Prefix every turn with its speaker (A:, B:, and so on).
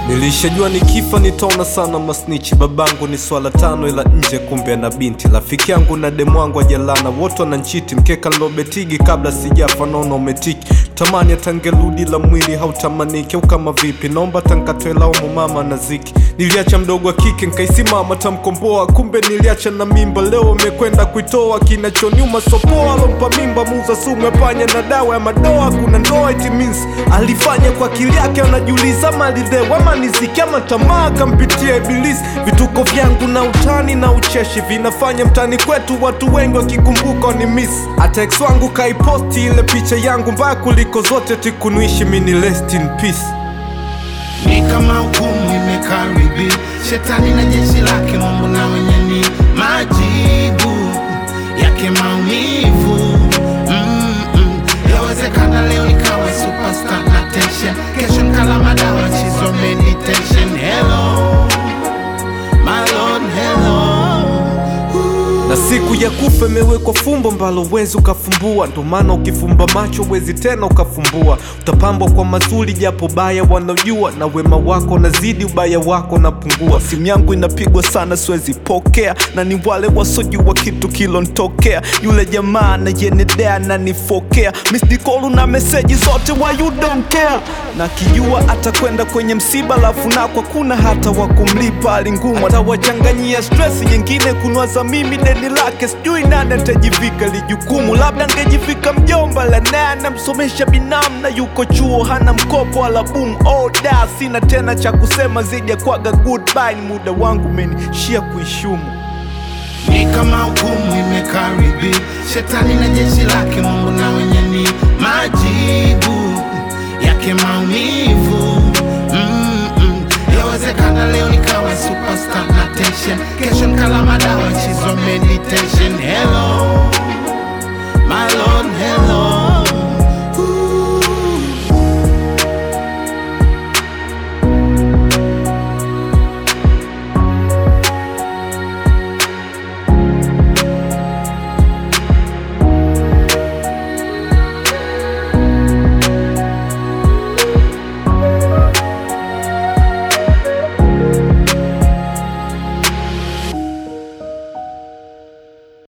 A: Nilishajua nikifa nitaona sana masnichi. Babangu ni swala tano, ila nje kumbe na binti. Rafiki yangu na demu wangu ajalana, wote wananchiti. Mkeka nilobetigi kabla sijafa, naona umetiki. Tamani atangerudi la mwili hautamaniki, au kama vipi? Naomba tankatwe laumu mama na ziki. Niliacha mdogo wa kike nkaisimama tamkomboa, kumbe niliacha na mimba. Leo amekwenda kuitoa, kinachoniuma sopoa. Alompa mimba muuza sumu ya panya na dawa ya madoa. Kuna ndoa it means alifanya kwa akili yake, anajiuliza malidhewa ama niziki ama tamaa kampitia Ibilisi. Vituko vyangu na utani na ucheshi vinafanya mtani kwetu watu wengi wakikumbuka ni miss. Hata ex wangu kaiposti ile picha yangu mbaya kuliko zote, tikunuishi mini rest in peace.
B: ni kama hukumu imekaribia, shetani na jeshi lake, Mungu na wenye ni majibu yake maumivu. Mm-mm. Yawezekana leo nikawa superstar na tension, kesho nikala madawa chizo meditation. Hello my lord, hello
A: na siku ya kufa imewekwa fumbo mbalo wezi ukafumbua, ndo maana ukifumba macho wezi tena ukafumbua. Utapambwa kwa mazuri japo baya wanaojua, na wema wako unazidi ubaya wako unapungua. Simu yangu inapigwa sana siwezi pokea, na ni wale wasojua kitu kilontokea. Yule jamaa anayenedea na nifokea misdikolu na meseji zote wa you don't care, na kijua atakwenda kwenye msiba, lafu nakwa kuna hata wa kumlipa hali ngumu, atawachanganyia stress nyingine kunwaza mimi deni lake, sijui nani atajivika lijukumu. Labda ngejivika mjomba la naye anamsomesha binamu na yuko chuo hana mkopo wala boom. Oh, da sina tena cha kusema zaidi ya kwaga goodbye, ni muda wangu umenishia kuishumu.
B: ni kama hukumu imekaribia, shetani na jeshi lake, Mungu na wenye ni majibu yake maumivu. Mm-mm. Yawezekana leo nikawa superstar na tension, kesho nikala madawa chizo meditation. Hello